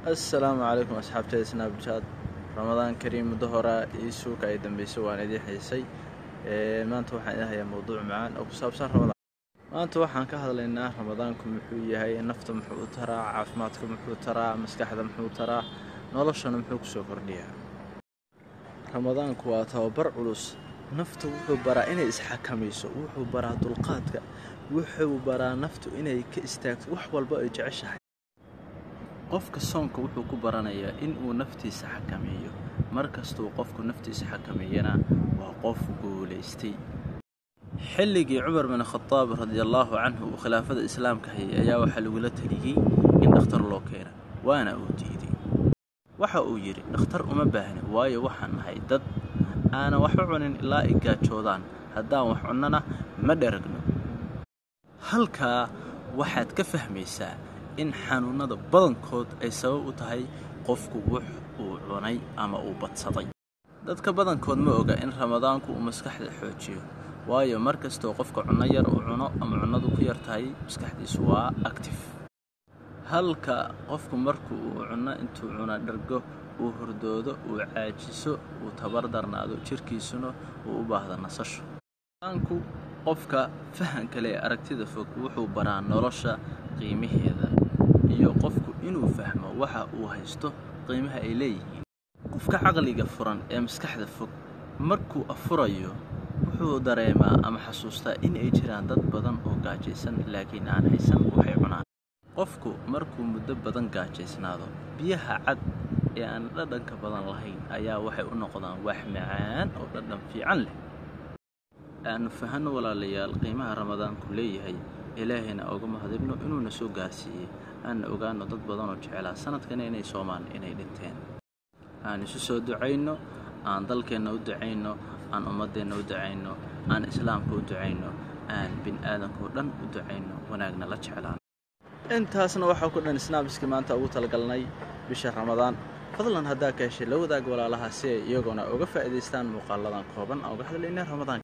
assalaamu calaykum asxaabteeda snaabjaad ramadaan kariim muddo horaa ii suuka ay dambeysay waan idiin xiisay maanta waxaan idin hayaa mowduuc macaan oo ku saabsan ramadaan maanta waxaan ka hadlaynaa ramadaanku muxuu yahay nafta muxuu u taraa caafimaadka muxuu taraa maskaxda muxuu taraa noloshana muxuu kusoo kordhiyaa ramadaanku waa tababar culus nafta wuxuu baraa inay isxakamayso wuxuu baraa dulqaadka wuxuu baraa naftu inay ka istaagto wax walba ay jeceshahay qofka soonka wuxuu ku baranayaa inuu naftiisa xakameeyo mar kastuu qofku naftiisa xakameeyana waa qof guulaystay xilligii cumar bin khadaab radiallaahu canhu uu khilaafada islaamka hayay ayaa waxaa lagula taliyey in dhakhtar loo keena waana uu diiday waxa uu yidhi dhakhtar uma baahni waayo waxaan nahay dad aanan waxba cunin ilaa ay gaajoodaan haddaan wax cunnana ma dheragno halkaa waxaad ka fahmaysaa in xanuunnada badankood ay sabab u tahay qofku wux uu cunay ama uu badsaday dadka badankood ma oga in ramadaanku uu maskaxda xoojiyo waayo mar kastoo qofka cunno yar uu cuno ama cunnadu ku yar tahay maskaxdiisu waa actif halka qofku marku uu cunno intuu cuna dhargo uu hurdoodo uu caajiso uu tabar darnaado jirkiisuna uu u baahda nasasho ramadaanku qofka fahanka leh aragtida fog wuxuu baraa nolosha qiimaheeda iyo qofku inuu fahmo waxa uu haysto qiimaha ay leeyihiin qofka caqliga furan ee maskaxda fog markuu afurayo wuxuu dareemaa ama xasuustaa in ay jiraan dad badan oo gaajaysan laakiin aan haysan waxay cunaan qofku markuu muddo badan gaajaysnaado biyaha cad ee aan dhadhanka badan lahayn ayaa waxay u noqdaan wax macaan oo dhadhan fiican leh aanu fahanno walaalayaal qiimaha ramadaanku leeyahay ilaahayna oga mahadibno inuuna soo gaarsiiyey aanna ogaano dad badanoo jecelaa sanadkana inay soomaan inay dhinteen aan isu soo ducayno aan dalkeenna u ducayno aan ummaddeenna u ducayno aan islaamka u ducayno aan bini'aadankao dhan u ducayno wanaagna la jeclaan intaasna waxaa ku dhan snaabiskii maanta ugu talagalnay bisha ramadaan fadlan haddaa ka heshay la wadaag walaalaha si ay iyagoona uga faa'iidaystaan muuqaaladan kooban aan uga hadlaynay ramadaan